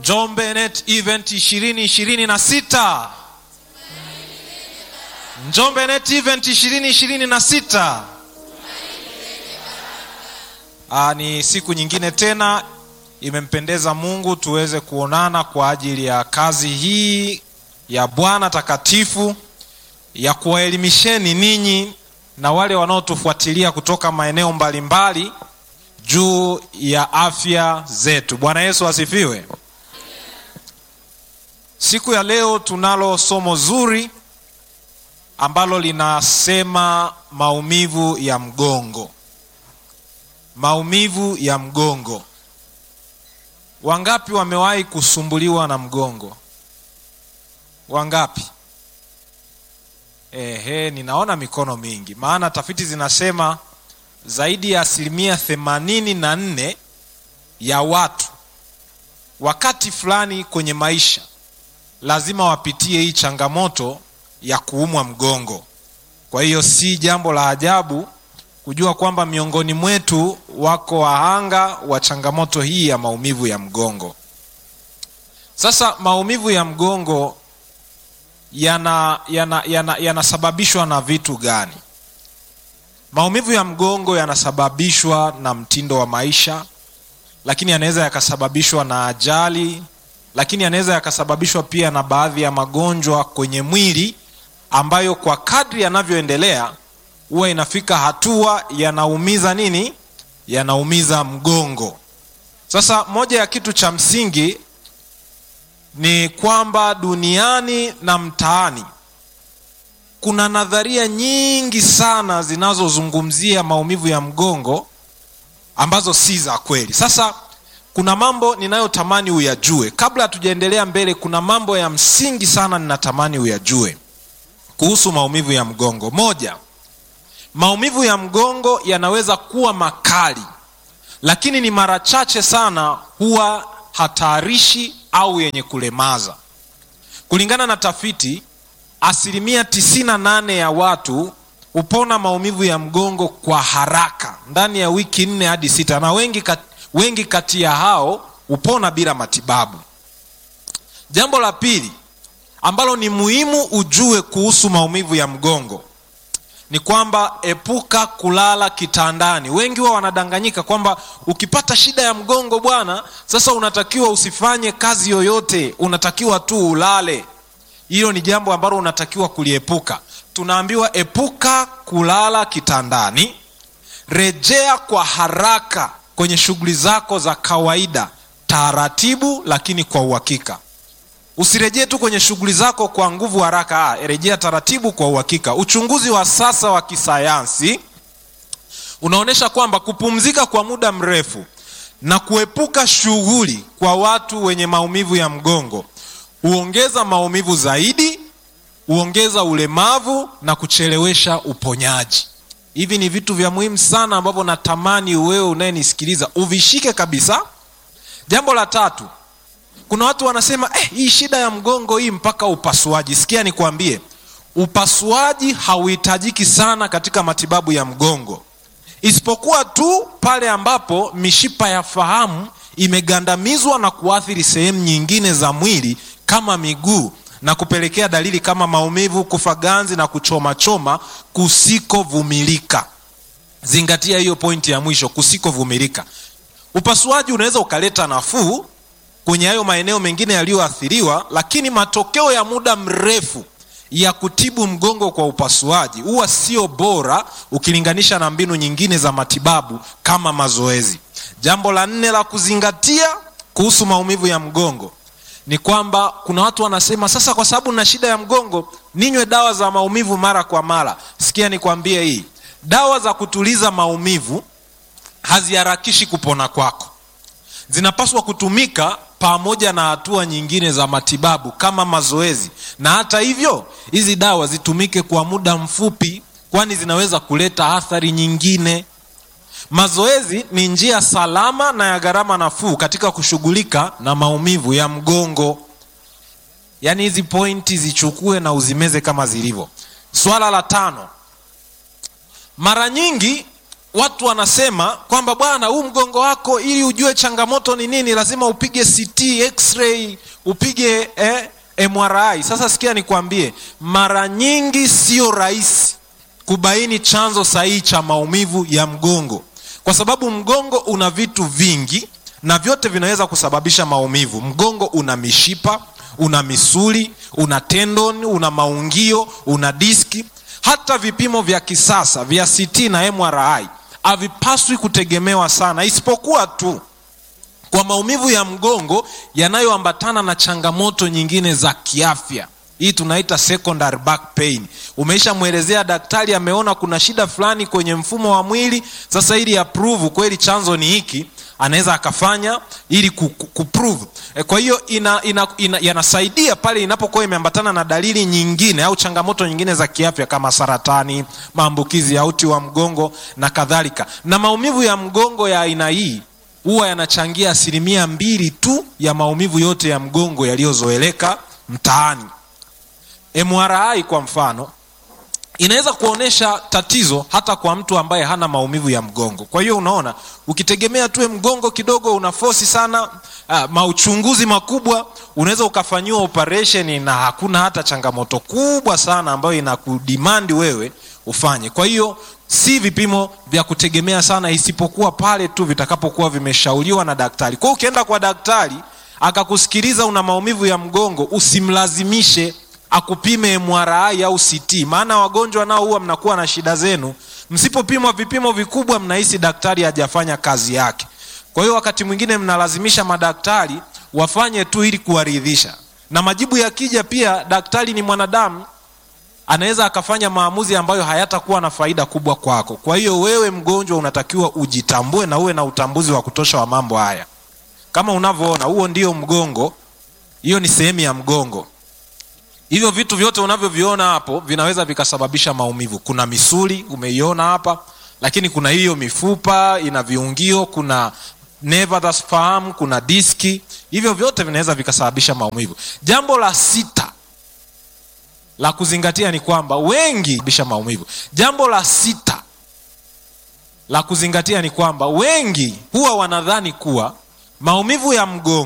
Njombe Net Event ishirini ishirini na sita Njombe Net Event ishirini ishirini na sita Aa, ni siku nyingine tena imempendeza Mungu tuweze kuonana kwa ajili ya kazi hii ya Bwana takatifu ya kuwaelimisheni ninyi na wale wanaotufuatilia kutoka maeneo mbalimbali juu ya afya zetu. Bwana Yesu asifiwe. Siku ya leo tunalo somo zuri ambalo linasema maumivu ya mgongo. Maumivu ya mgongo. Wangapi wamewahi kusumbuliwa na mgongo? Wangapi? Ehe, ninaona mikono mingi, maana tafiti zinasema zaidi ya asilimia themanini na nne ya watu wakati fulani kwenye maisha lazima wapitie hii changamoto ya kuumwa mgongo. Kwa hiyo si jambo la ajabu kujua kwamba miongoni mwetu wako wahanga wa changamoto hii ya maumivu ya mgongo. Sasa maumivu ya mgongo yanasababishwa yana, yana, yana na vitu gani? Maumivu ya mgongo yanasababishwa na mtindo wa maisha, lakini yanaweza yakasababishwa na ajali, lakini yanaweza yakasababishwa pia na baadhi ya magonjwa kwenye mwili ambayo kwa kadri yanavyoendelea huwa inafika hatua yanaumiza nini? Yanaumiza mgongo. Sasa moja ya kitu cha msingi ni kwamba duniani na mtaani kuna nadharia nyingi sana zinazozungumzia maumivu ya mgongo ambazo si za kweli. Sasa kuna mambo ninayotamani uyajue kabla hatujaendelea mbele. Kuna mambo ya msingi sana ninatamani uyajue kuhusu maumivu ya mgongo. Moja, maumivu ya mgongo yanaweza kuwa makali, lakini ni mara chache sana huwa hatarishi au yenye kulemaza. Kulingana na tafiti, asilimia tisini na nane ya watu hupona maumivu ya mgongo kwa haraka ndani ya wiki nne hadi sita, na wengi kati, wengi kati ya hao hupona bila matibabu. Jambo la pili ambalo ni muhimu ujue kuhusu maumivu ya mgongo ni kwamba epuka kulala kitandani. Wengi huwa wanadanganyika kwamba ukipata shida ya mgongo bwana, sasa unatakiwa usifanye kazi yoyote, unatakiwa tu ulale. Hilo ni jambo ambalo unatakiwa kuliepuka. Tunaambiwa epuka kulala kitandani, rejea kwa haraka kwenye shughuli zako za kawaida, taratibu lakini kwa uhakika. Usirejee tu kwenye shughuli zako kwa nguvu haraka. Ah, rejea taratibu kwa uhakika. Uchunguzi wa sasa wa kisayansi unaonyesha kwamba kupumzika kwa muda mrefu na kuepuka shughuli kwa watu wenye maumivu ya mgongo huongeza maumivu zaidi, huongeza ulemavu na kuchelewesha uponyaji. Hivi ni vitu vya muhimu sana ambavyo natamani wewe unayenisikiliza uvishike kabisa. Jambo la tatu kuna watu wanasema eh, hii shida ya mgongo hii mpaka upasuaji. Sikia nikwambie, upasuaji hauhitajiki sana katika matibabu ya mgongo, isipokuwa tu pale ambapo mishipa ya fahamu imegandamizwa na kuathiri sehemu nyingine za mwili kama miguu na kupelekea dalili kama maumivu, kufa ganzi na kuchomachoma kusikovumilika. Zingatia hiyo pointi ya mwisho, kusikovumilika. Upasuaji unaweza ukaleta nafuu kwenye hayo maeneo mengine yaliyoathiriwa, lakini matokeo ya muda mrefu ya kutibu mgongo kwa upasuaji huwa sio bora ukilinganisha na mbinu nyingine za matibabu kama mazoezi. Jambo la nne la kuzingatia kuhusu maumivu ya mgongo ni kwamba kuna watu wanasema, sasa kwa sababu na shida ya mgongo ninywe dawa za maumivu mara kwa mara. Sikia nikwambie, hii dawa za kutuliza maumivu haziharakishi kupona kwako zinapaswa kutumika pamoja na hatua nyingine za matibabu kama mazoezi, na hata hivyo hizi dawa zitumike kwa muda mfupi, kwani zinaweza kuleta athari nyingine. Mazoezi ni njia salama na ya gharama nafuu katika kushughulika na maumivu ya mgongo. Yaani hizi pointi zichukue na uzimeze kama zilivyo. Swala la tano, mara nyingi watu wanasema kwamba bwana huu mgongo wako ili ujue changamoto ni nini lazima upige ct x-ray upige eh, mri sasa sikia nikwambie mara nyingi sio rahisi kubaini chanzo sahihi cha maumivu ya mgongo kwa sababu mgongo una vitu vingi na vyote vinaweza kusababisha maumivu mgongo una mishipa una misuli una tendon una maungio una diski hata vipimo vya kisasa vya ct na mri havipaswi kutegemewa sana isipokuwa tu kwa maumivu ya mgongo yanayoambatana na changamoto nyingine za kiafya hii tunaita secondary back pain umeishamwelezea daktari ameona kuna shida fulani kwenye mfumo wa mwili sasa ili approve kweli chanzo ni hiki anaweza akafanya ili kuprove e, kwa hiyo ina, ina, ina, yanasaidia pale inapokuwa imeambatana na dalili nyingine au changamoto nyingine za kiafya kama saratani maambukizi ya uti wa mgongo na kadhalika na maumivu ya mgongo ya aina hii huwa yanachangia asilimia mbili tu ya maumivu yote ya mgongo yaliyozoeleka mtaani mri kwa mfano inaweza kuonyesha tatizo hata kwa mtu ambaye hana maumivu ya mgongo kwa hiyo unaona ukitegemea tuwe mgongo kidogo una fosi sana uh, mauchunguzi makubwa unaweza ukafanyiwa operesheni na hakuna hata changamoto kubwa sana ambayo inakudimandi wewe ufanye kwa hiyo si vipimo vya kutegemea sana isipokuwa pale tu vitakapokuwa vimeshauriwa na daktari kwa hiyo ukienda kwa daktari akakusikiliza una maumivu ya mgongo usimlazimishe akupime mri au ct maana wagonjwa nao huwa mnakuwa na shida zenu msipopimwa vipimo vikubwa mnahisi daktari hajafanya kazi yake kwa hiyo wakati mwingine mnalazimisha madaktari wafanye tu ili kuwaridhisha na majibu yakija pia daktari ni mwanadamu anaweza akafanya maamuzi ambayo hayatakuwa na faida kubwa kwako kwa hiyo wewe mgonjwa unatakiwa ujitambue na uwe na utambuzi wa kutosha wa mambo haya kama unavyoona huo ndio mgongo hiyo ni sehemu ya mgongo hivyo vitu vyote unavyoviona hapo vinaweza vikasababisha maumivu kuna misuli umeiona hapa lakini kuna hiyo mifupa ina viungio kuna neva za fahamu kuna diski hivyo vyote vinaweza vikasababisha maumivu jambo la sita la kuzingatia ni kwamba wengi bisha maumivu jambo la sita la kuzingatia ni kwamba wengi huwa wanadhani kuwa maumivu ya mgongo